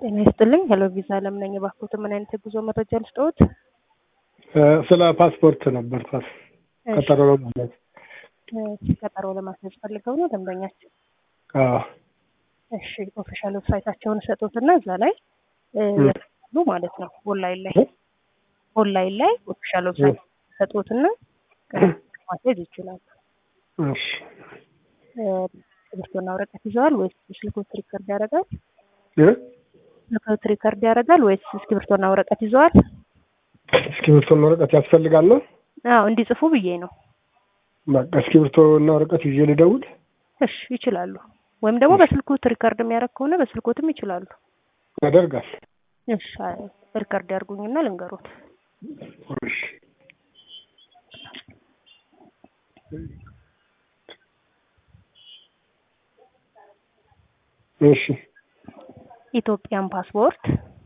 ጤና ይስጥልኝ። ሄሎ ቪዛ አለም ነኝ። እባክዎት ምን አይነት የጉዞ መረጃ ልስጥዎት? ስለ ፓስፖርት ነበር ፓስ ቀጠሮ ማለት እሺ፣ ቀጠሮ ለማስያዝ ፈልገው ነው ደንበኛችን? አዎ እሺ፣ ኦፊሻል ዌብሳይታቸውን ሰጡትና እዛ ላይ ያሉ ማለት ነው። ኦንላይን ላይ ኦንላይን ላይ ኦፊሻል ዌብሳይት ሰጡትና ማስያዝ ይችላሉ። እሺ እስክሪብቶና ወረቀት ይዘዋል ወይስ ስልክዎት ሪከርድ ያደርጋል? እ ስልክዎት ሪከርድ ያደርጋል ወይስ እስክሪብቶና ወረቀት ይዘዋል? እስክሪብቶና ወረቀት ያስፈልጋል ነው? አዎ እንዲጽፉ ብዬ ነው። በቃ እስክሪብቶና ወረቀት ይዤ ልደውል? እሺ ይችላሉ። ወይም ደግሞ በስልክዎት ሪከርድ የሚያደርግ ከሆነ በስልክዎትም ይችላሉ። ያደርጋል። እሺ ሪከርድ ያድርጉኝና ልንገሮት። እሺ እሺ ኢትዮጵያን ፓስፖርት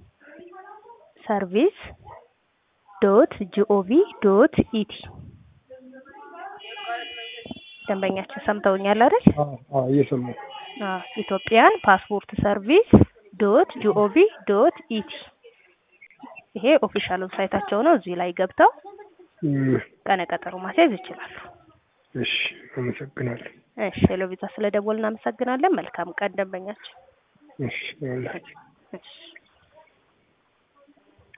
ሰርቪስ ዶት ጂኦቪ ዶት ኢቲ ደንበኛችን ሰምተውኛል አይደል? አዎ አዎ እየሰማሁ አዎ ኢትዮጵያን ፓስፖርት ሰርቪስ ዶት ጂኦቪ ዶት ኢቲ ይሄ ኦፊሻል ዌብሳይታቸው ነው። እዚህ ላይ ገብተው እም፣ ቀነ ቀጠሮ ማስያዝ ይችላሉ። እሺ አመሰግናለሁ። እሺ ሄሎ ቪዛ ስለደወልን እናመሰግናለን። መልካም ቀን ደንበኛችን። እሺ ይኸውልህ። እሺ